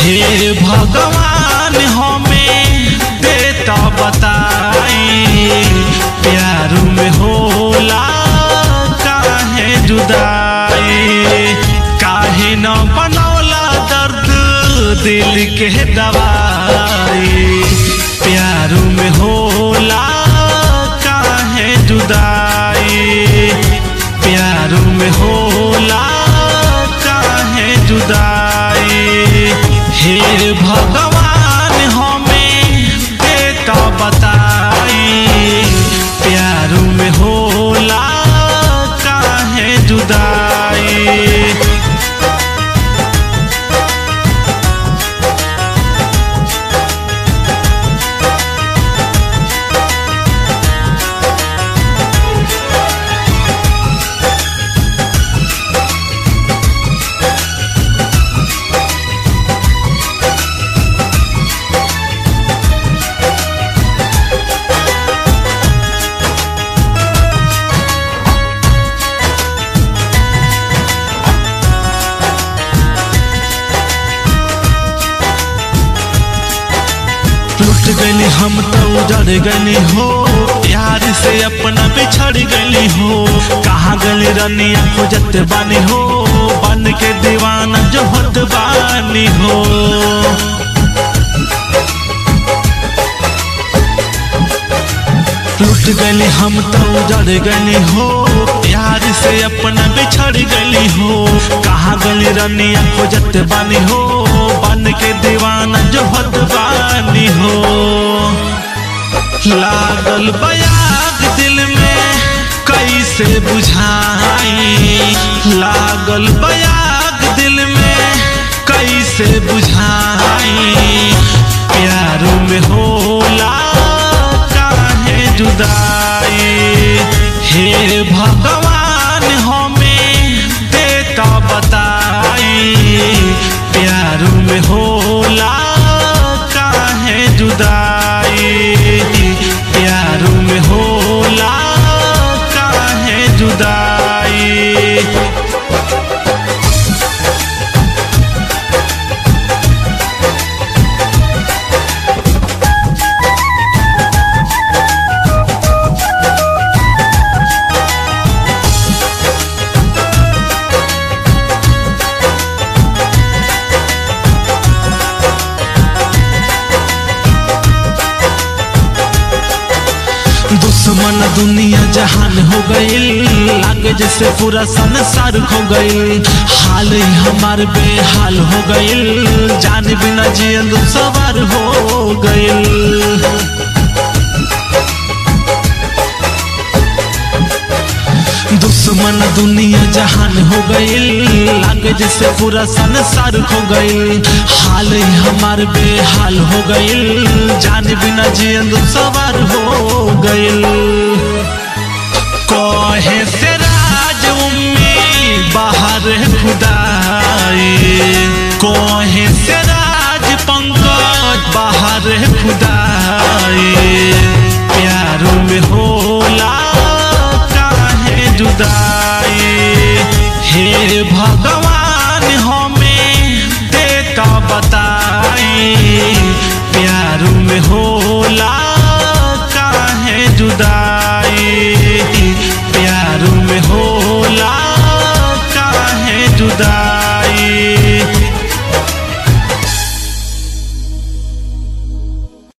हे भगवान हमें देता बताई प्यार में होला काहे जुदाई काहे न बनौला दर्द दिल के दवाई प्यार में होला काहे जुदाई प्यार में होला काहे जुदाई हे भगवान हमें देता बताई प्यार में होला काहे जुदाई लुट गली हम तो उजड़ गली हो प्यार से अपना बिछड़ गली हो कहाँ गली रनिया खोजत बानी हो बन के दीवाना जो होत बानी हो लुट गली हम तो उजड़ गली हो प्यार से अपना बिछड़ गली हो कहाँ गली रनिया खोजत बानी हो बन के दीवाना जो होत बानी हो लागल बयाग दिल में कैसे बुझाई लागल बयाग दिल में कैसे बुझाई प्यार में होला काहे जुदाई हे भगवान हमें देता बताई प्यार में होला काहे जुदाई प्यार में होला काहे जुदाई दुश्मन दुनिया जहान हो गईल लागे जैसे पूरा संसार खो गईल हाल ही हमार बेहाल हो गईल जान बिना जियल सवार हो गईल दुश्मन दुनिया जहान हो गईल लागे जैसे पूरा संसार खो गईल हाल ही हमार बेहाल हो गईल जान बिना जियल सवार हो गईल कहे से राज उम्मीद बाहर खुदाई कहे से राज पंकज बाहर खुदाई प्यार में होला काहे जुदाई हे भगवान हमें देता बताई प्यार में होला काहे जुदाई प्यार में होला काहे जुदाई